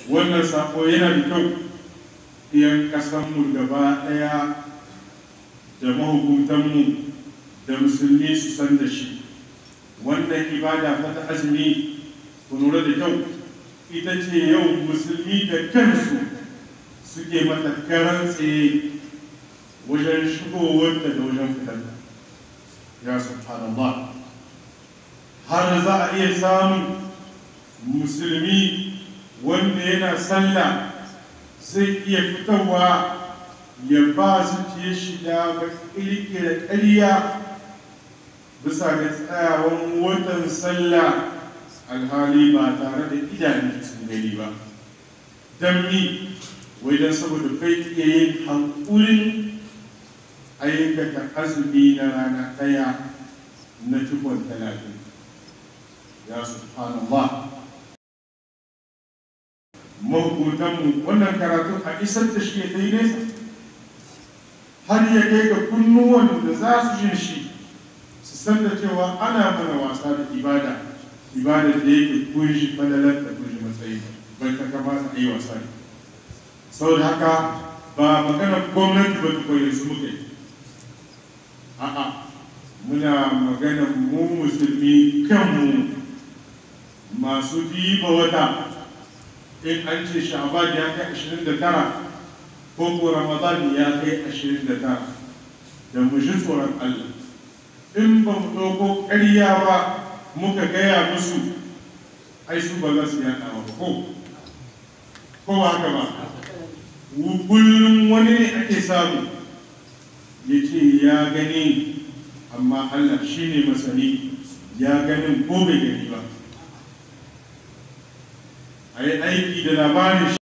wannan sako yana da kyau iyan ƙasanmu gaba ɗaya da mahukuntanmu da musulmi su san da shi wannan ibada fa ta azumi ku lura da kyau ita ce yau musulmi da kansu suke mata karan tsaye wajen shigowarta da wajen fitarta ya subhanallah har za a iya samun musulmi wanda yana sallah zai iya fitowa ya ba zuciya shiga ga ƙirƙira ƙarya bisa ga tsayawan watan sallah alhali ba tare da idanun sun gani ba don mi wai don saboda kai iya yin hankulin aikata azumi na rana ɗaya na cikon talatin ya subhanallah mahukuntanmu wannan karatu a isar da shi ya kai nesa har ya kai ga kunnuwan da za su jin shi su san da cewa ana mana wasa da ibada ibada da yake kunshi fadalar da kunshi matsayi bai ta kamata a yi wasa ne saboda haka ba magana gwamnati ba ta koyi su muka yi a'a muna magana mu musulmi kanmu masu diba wata in an ce sha'ban ya kai ashirin da tara ko ko ramadan ya kai ashirin da tara da mu ji tsoron allah in ba mu ɗauko ƙarya ba muka gaya musu ai su ba za su yaɗa ba ko ko haka ba kullum wani ne ake samu ya ce ya gani amma allah shi ne masani ya ganin ko bai gani ba a yi aiki da labarin